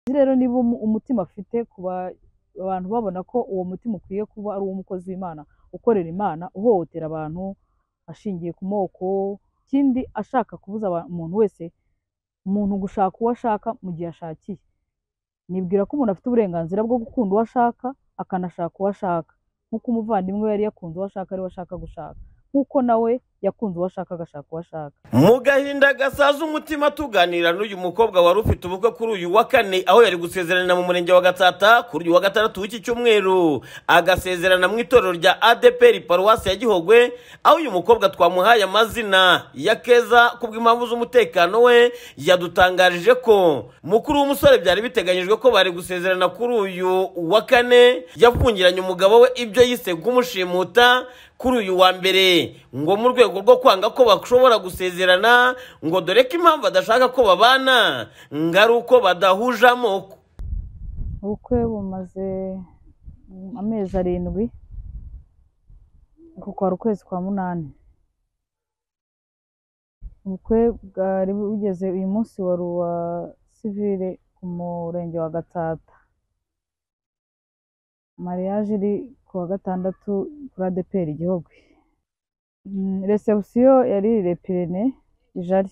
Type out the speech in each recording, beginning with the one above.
rero niba umutima afite ku bantu babona ko uwo mutima ukwiye kuba ari uw'umukozi w'Imana ukorera Imana uhohotera abantu ashingiye ku moko ikindi ashaka kubuza umuntu wese umuntu gushaka uwo ashaka mu gihe ashakiye nibwira ko umuntu afite uburenganzira bwo gukunda uwo ashaka akanashaka uwo ashaka nk'uko umuvandimwe we yari yakunze uwo ashaka ariwe ashaka gushaka nk'uko nawe yakunze uwo ashaka agashaka uwo ashaka mu gahinda gasaza umutima tuganira n'uyu mukobwa wari ufite ubukwe kuri uyu wa kane aho yari gusezeranira mu murenge wa gatsata kuri uyu wa gatandatu w'iki cyumweru agasezerana mu itorero rya adeperi paruwasi ya gihogwe aho uyu mukobwa twamuhaye amazina ya keza kubw'impamvu z'umutekano we yadutangarije ko mukuru w'umusore byari biteganyijwe ko bari gusezerana kuri uyu wa kane yafungiranye umugabo we ibyo yise nk'umushimuta kuri uyu wa mbere ngo mu rwego rwo kwanga ko bashobora gusezerana ngo dore ko impamvu badashaka ko babana ngo ari uko badahuje amoko ubukwe bumaze amezi arindwi uku kwari ukwezi kwa munani ubukwe bwari bugeze uyu munsi wari uwa sivire ku murenge wa gatsata mariyaje iri ku wa gatandatu kuri adeperi igihugu resebusiyo yari repirene ijari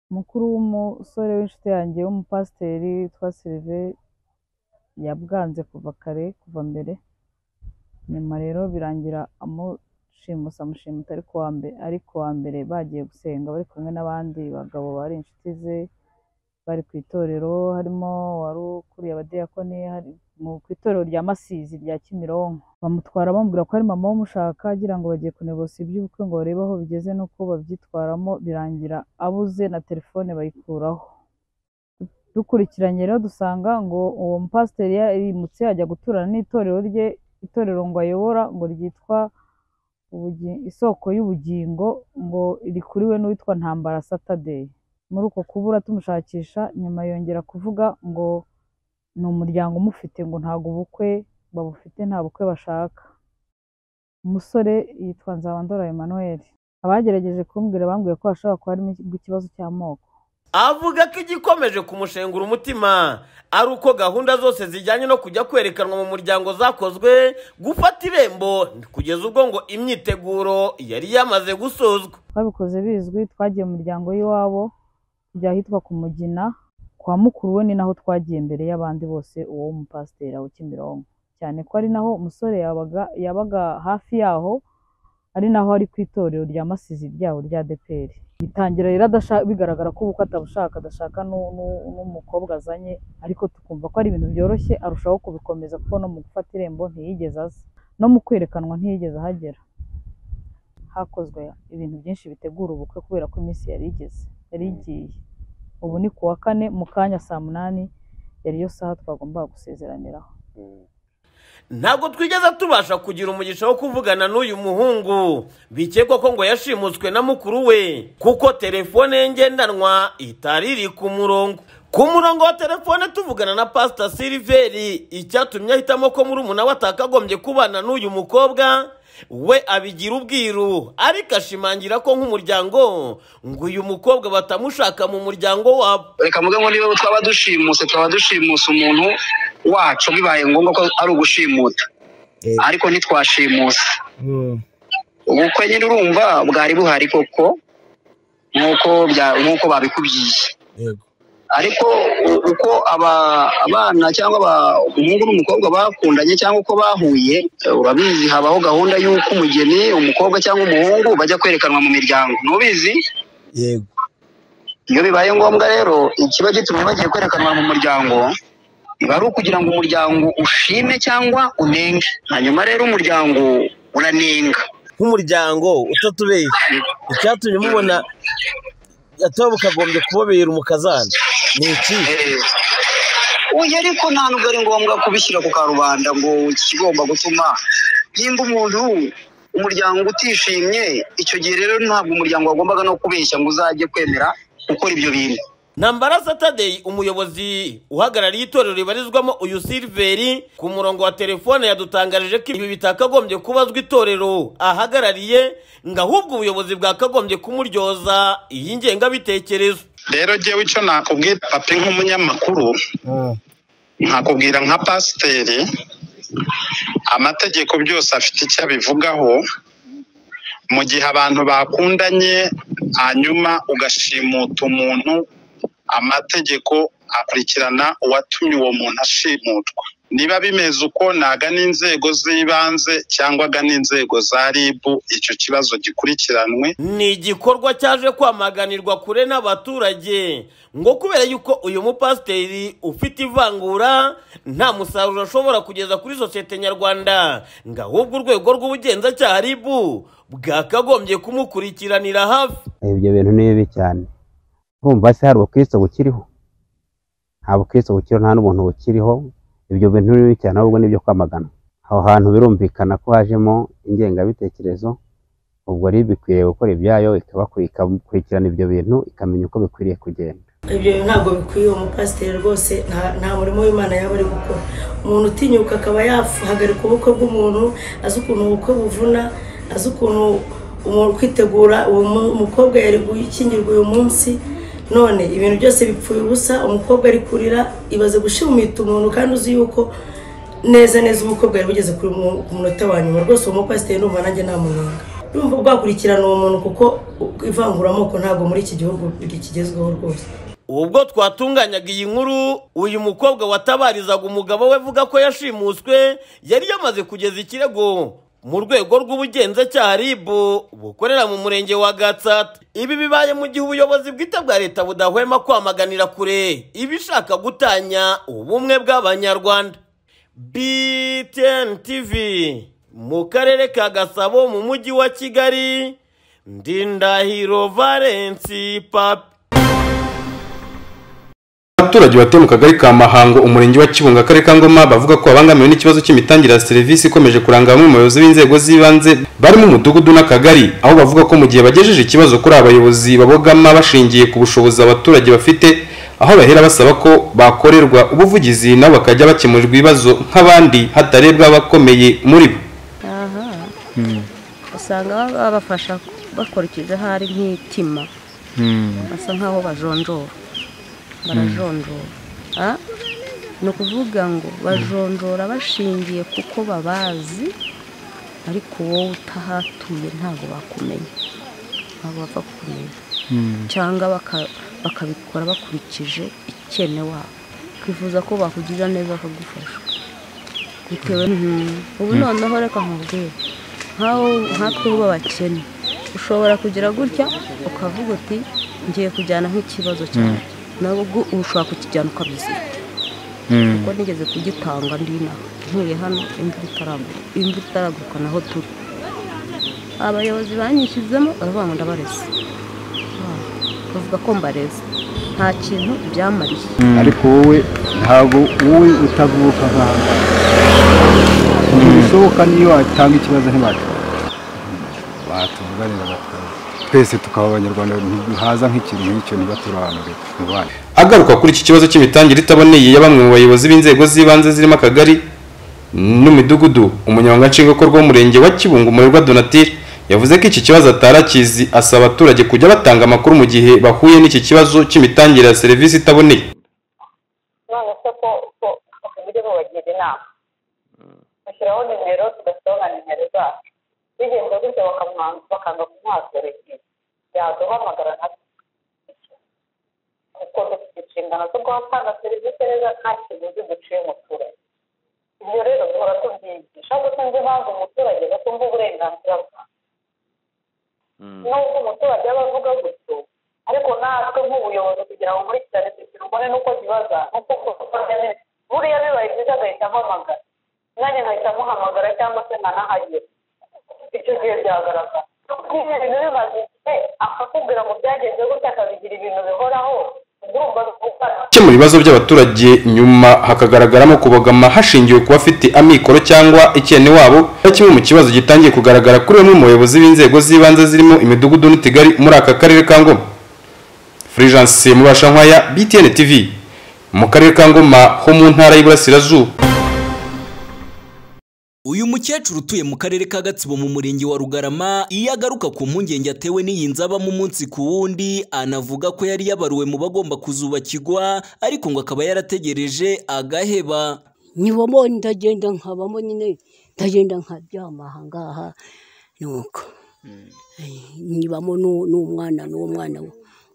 umukuru w'umusore w'inshuti yanjye w'umupasiteri witwa sirive yabwanze kuva kare kuva mbere nyuma rero birangira amushimusa amushimuta ari kuwa mbere bagiye gusenga bari kumwe n'abandi bagabo bari inshuti ze bari ku itorero harimo wari ukuriye abadiyakoni ku itorero rya masizi rya kimironko bamutwara bamubwira ko ari mama w'umushaka agira ngo bagiye kunegose iby'ubukwe ngo barebe aho bigeze n'uko babyitwaramo birangira abuze na telefone bayikuraho dukurikiranye rero dusanga ngo uwo mupasiteri yarimutse ajya guturana n'itorero rye itorero ngo ayobora ngo ryitwa isoko y'ubugingo ngo rikuriwe n'uwitwa ntambara satadeyi muri uko kubura tumushakisha nyuma yongera kuvuga ngo ni umuryango umufite ngo ntabwo ubukwe babufite nta bukwe bashaka umusore yitwa nzabandora Emmanuel abagerageje kumbwira bambwiye ko hashobora kuba harimo ikibazo cy'amoko avuga ko igikomeje kumushengura umutima ari uko gahunda zose zijyanye no kujya kwerekanwa mu muryango zakozwe gufata irembo kugeza ubwo ngo imyiteguro yari yamaze gusozwa babikoze bizwi twagiye mu muryango y'iwabo tujya ahitwa ku mugina kwa mukuru we ni naho twagiye mbere y'abandi bose uwo mupasiteri aho kimironko cyane ko ari naho umusore yabaga hafi yaho ari naho ari ku itorero rya masizi ryaho rya deperi bitangira rero bigaragara ko ubukwe atabushaka adashaka n'umukobwa azanye ariko tukumva ko ari ibintu byoroshye arushaho kubikomeza kuko no mu gufata irembo ntiyigeze aza no mu kwerekanwa ntiyigeze ahagera hakozwe ibintu byinshi bitegura ubukwe kubera ko iminsi yari igeze yari igiye ubu ni ku wa kane mu kanya saa munani yari yo saha twagombaga gusezeraniraho ntabwo twigeze tubasha kugira umugisha wo kuvugana n'uyu muhungu bikekwa ko ngo yashimutswe na mukuru we kuko telefone ye ngendanwa itari iri ku murongo ku murongo wa telefone tuvugana na pasita siliveri icyatumye ahitamo ko muri umuntu we atakagombye kubana n'uyu mukobwa we abigira ubwiru ariko ashimangira ko nk'umuryango ngo uyu mukobwa batamushaka mu muryango wabo reka mvuge ngo niba twaba dushimuse twaba dushimuse umuntu wacu bibaye ngombwa ko ari ugushimuta ariko ntitwashimuse ubukwe nyine urumva bwari buhari koko nk'uko babikubwiye ariko uko abana cyangwa umuhungu n'umukobwa bakundanye cyangwa uko bahuye urabizi habaho gahunda y'uko umugeni umukobwa cyangwa umuhungu bajya kwerekanwa mu miryango ntubizi yego iyo bibaye ngombwa rero ikiba gituma bagiye kwerekanwa mu muryango biba ari ukugira ngo umuryango ushime cyangwa unenge hanyuma rero umuryango uranenga nk'umuryango utatubeshya icyatumye mubona atoba bukagombye kubabera umukazana ni iki uyu ariko nta nubwo ari ngombwa kubishyira ku karubanda ngo kigomba gutuma nimba umuntu umuryango utishimye icyo gihe rero ntabwo umuryango wagombaga no kubeshya ngo uzajye kwemera gukora ibyo bintu ntambara satadeyi umuyobozi uhagarariye itorero ribarizwamo uyu siliveri ku murongo wa telefone yadutangarije ko ibi bitakagombye kubazwa itorero ahagarariye ngo ahubwo ubuyobozi bwakagombye kumuryoza iyi ngengabitekerezo rero jyewe icyo nakubwiye papi nk'umunyamakuru nkakubwira nka pasiteri amategeko byose afite icyo abivugaho mu gihe abantu bakundanye hanyuma ugashimuta umuntu amategeko akurikirana uwatumye uwo muntu ashimutwa niba bimeze uko nagana inzego z'ibanze cyangwa agana inzego za ribu icyo kibazo gikurikiranwe ni igikorwa cyaje kwamaganirwa kure n'abaturage ngo kubera yuko uyu mupasiteri ufite ivangura nta musaruro ashobora kugeza kuri sosiyete nyarwanda ngo ahubwo urwego rw'ubugenzacyaha ribu bwakagombye kumukurikiranira hafi ibyo bintu ni bibi cyane urumva se hari ubukristo bukiriho nta bukristo bukiriho nta n'ubuntu bukiriho ibyo bintu ni bibi cyane ahubwo ni ibyo kwamagana aho hantu birumvikana ko hajemo ingengabitekerezo ubwo rero ikwiriye gukora ibyayo ikabakuri- ikakurikirana ibyo bintu ikamenya uko bikwiriye kugenda ibyo ntabwo bikwiye umupasiteri rwose nta- nta murimo w'imana yaba ari gukora umuntu utinyuka akaba yahagarika ubukwe bw'umuntu azi ukuntu ubukwe buvuna azi ukuntu umuntu kwitegura uwo mu- mukobwa yari gukingirwa uyu munsi none ibintu byose bipfuye ubusa umukobwa ari kurira ibaze gushimita umuntu kandi uzi yuko neza neza umukobwa yari ugeze ku mu- ku munota wa nyuma rwose uwo mupasiteri numva nanjye namunenga urumva bwakurikirana uwo muntu kuko ivanguramoko ntabwo muri iki gihugu rikigezweho rwose ubwo twatunganyaga iyi nkuru uyu mukobwa watabarizaga umugabo we avuga ko yashimuswe yari yamaze kugeza ikirego mu rwego rw'ubugenzacyaha rib bukorera mu murenge wa gatsata ibi bibaye mu gihe ubuyobozi bwite bwa leta budahwema kwamaganira kure ibishaka gutanya ubumwe bw'abanyarwanda btn tv mu karere ka gasabo mu mujyi wa kigali ndindahiro valensi papi Abaturage batuye mu kagari ka Mahango umurenge wa Kibungo akarere ka Ngoma bavuga ko babangamiwe n'ikibazo cy'imitangire ya serivisi ikomeje kuranga bamwe mu bayobozi b'inzego z'ibanze barimo umudugudu n'akagari aho bavuga ko mu gihe bagejeje ikibazo kuri aba bayobozi babogama bashingiye ku bushobozi abaturage bafite aho bahera basaba ko bakorerwa ubuvugizi nabo bakajya bakemurirwa ibibazo nk'abandi hatarebwa abakomeye muri bo aha usanga baba babafasha bakurikije aho ari nk'itima basa nk'aho bajonjora barajonjora Ah, ni ukuvuga ngo bajonjora bashingiye kuko babazi ariko wowe utahatuye ntabwo bakumenya ntabwo bapfa kukumenya cyangwa baka- bakabikora bakurikije ikene wabo twifuza ko bakugirira neza bakagufasha bitewe n- ubu noneho reka nkubwire nkaho nkatwe bo abakene ushobora kugira gutya ukavuga uti ngiye kujyana nk'ikibazo cyawe nawe ubwo ushobora kukijyana ukabyisiga kuko nigeze kugitanga ndina ntuye hano imvura itaraguruka imvura itaraguruka naho turi abayobozi banyishyizemo baravuga ngo ndabareze Ah, bavuga ko mbareze nta kintu byamariye ariko wowe ntabwo wowe utavuka nk'aho bishoboka niyo watanga ikibazo ntibakibona batunganira batwara twese tukaba abanyarwanda haza nk'ikintu nk'icyo ntibaturobanure mu bandi Agaruka kuri iki kibazo cy'imitangire itaboneye ya bamwe mu bayobozi b'inzego z'ibanze zirimo akagari n'imidugudu umunyamabanga nshingwabikorwa w'umurenge wa Kibungo Umurerwa Donatille yavuze ko iki kibazo atarakizi asaba abaturage kujya batanga amakuru mu gihe bahuye n'iki kibazo cy'imitangire ya serivisi itaboneye none se ko ko uburyo bubagira inama bashyiraho nimero tugashyiraho na nimero zacu bigenze gutyo bakamuha- bakanga kumwasorekera yaduhamagara na kuko dufite inshingano zo kuhatanga serivisi neza nta kiguzi duciye umuturage ibyo rero duhora tubyigisha ahubwo sinzi impamvu umuturage batumva uburenganzira bwa nubwo umuturage aba avuga gutyo ariko natwe nk'ubuyobozi kugira ngo nkurikirane kugira ubone n'uko zibaza n'uko dukora neza buriya bibaye byiza agahita ampamagara nanjye nkahita amuhamagara cyangwa se nkanahagera icyo gihe byagaragara nyine ibintu bimaze igihe akakubwira ngo byagenze gutya akabigira ibintu bihoraho urumva gukora gukemura ibibazo by'abaturage nyuma hakagaragaramo kubogama hashingiwe ku bafite amikoro cyangwa ikene wabo ari kimwe mu kibazo gitangiye kugaragara kuri bamwe mu bayobozi b'inzego z'ibanze zirimo imidugudu n'utigari muri aka karere ka ngoma furijanse mubashankwaya btn tv mu karere ka ngoma ho mu ntara y'iburasirazuba uyu mukecuru utuye mu karere ka gatsibo mu murenge wa rugarama iyo agaruka ku mpungenge atewe n'iyi nzabamo umunsi ku wundi anavuga ko yari yabaruwe mu bagomba kuzubakirwa ariko ngo akaba yarategereje agaheba niwamo ndagenda nkabamo nyine ndagenda nkaryama aha ngaha nuko nibamo n'u- n'umwana n'umwana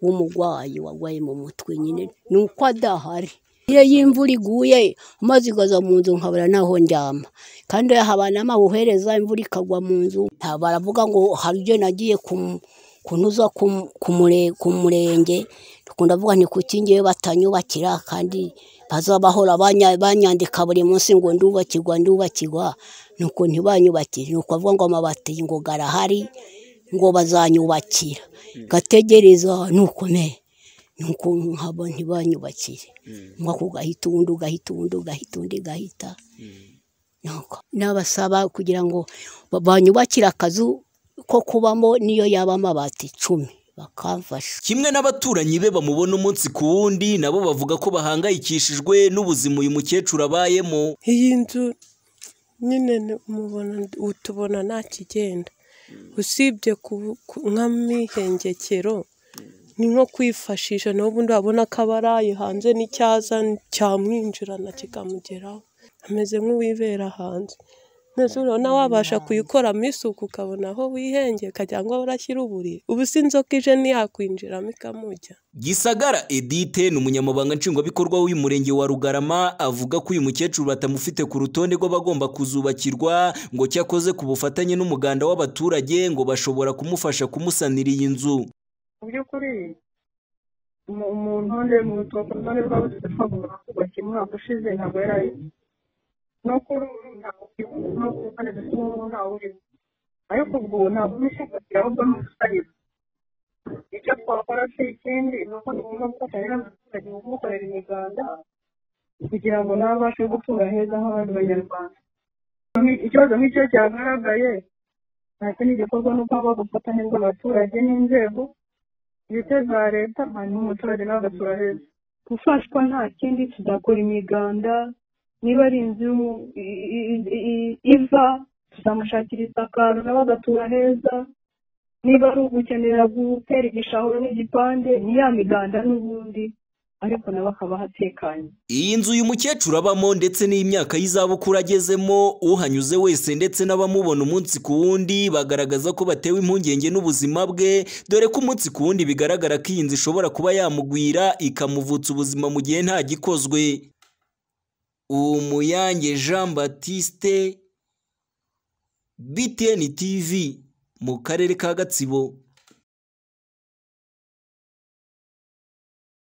w'umurwayi warwaye mu mutwe nyine ni uko adahari iyo y'imvura iguye amazi igaza mu nzu nkabura n'aho ndyama kandi iyo haba n'amabuhereza imvura ikagwa mu nzu nta baravuga ngo hari ibyo nagiye ku- kunoza ku- ku mure- ku murenge ndavuga ni kuki ngewe batanyubakira kandi baza bahora banya- banyandika buri munsi ngo ndubakirwa ndubakirwa nuko ntibanyubakire nuko avuga ngo amabati ngo garahari ngo bazanyubakira gategereza nukomeye nuko nkaba ntibanyubakire ngo ako gahita undi ugahita undi ugahita undi gahita nuko n'abasaba kugira ngo ba- banyubakire akazu ko kubamo niyo yaba amabati icumi bakamfasha kimwe n'abaturanyi be bamubona umunsi ku wundi nabo bavuga ko bahangayikishijwe n'ubuzima uyu mukecuru abayemo iyi nzu nyine ni- mubona utubona nta kigenda usibye ku- ku- nk'amihengekero ni nko kwifashisha naho ubundi wabona ko abaraye hanze n'icyaza cyamwinjirana kikamugeraho ameze nk'uwibera hanze none se urabona wabasha kuyikoramo isuku ukabona aho wihengeka cyangwa warashyira uburiri ubu si inzoka ije ntiyakwinjiramo ikamujya gisagara edite ni umunyamabanga nshingwabikorwa w'uyu murenge wa rugarama avuga ko uyu mukecuru batamufite ku rutonde rw'abagomba kuzubakirwa ngo cyakoze ku bufatanye n'umuganda w'abaturage ngo bashobora kumufasha kumusanira iyi nzu mu by'ukuri mu- umuntu nde mu rutonde rw'abatagomba kubaka umwaka ushize ntabwo yari ayizi no kuri ubu ntabwo no kubaneza cyangwa ntawe uriho ariko ubwo ntabwo ubishakira ahubwo ni ubusayiba icyo twakora si ikindi ni uko tugomba gufatanya n'abaturage mu kumukorera imiganda kugira ngo nawe abashe gutura heza nk'abandi banyarwanda ikibazo nk'icyo cyagaragaye nta kindi gikorwa ni uko habaho ubufatanye bw'abaturage n'inzego ndetse za leta hanyuma umuturage nawe agatura heza gufashwa nta kindi tuzakora imiganda niba ari inzu y'umu- i- i- i- iva tuzamushakira isakaro nawe agatura heza niba ari ugukenera gutera igishahuro n'igipande ni ya miganda n'ubundi ariko nawe akaba hatekanye iyi nzu uyu mukecuru abamo ndetse n'imyaka y'izabukuru agezemo uhanyuze wese ndetse n'abamubona umunsi ku wundi bagaragaza ko batewe impungenge n'ubuzima bwe dore ko umunsi ku wundi bigaragara ko iyi nzu ishobora kuba yamugwira ikamuvutsa ubuzima mu gihe nta gikozwe umuyange jean batiste btn tv mu karere ka gatsibo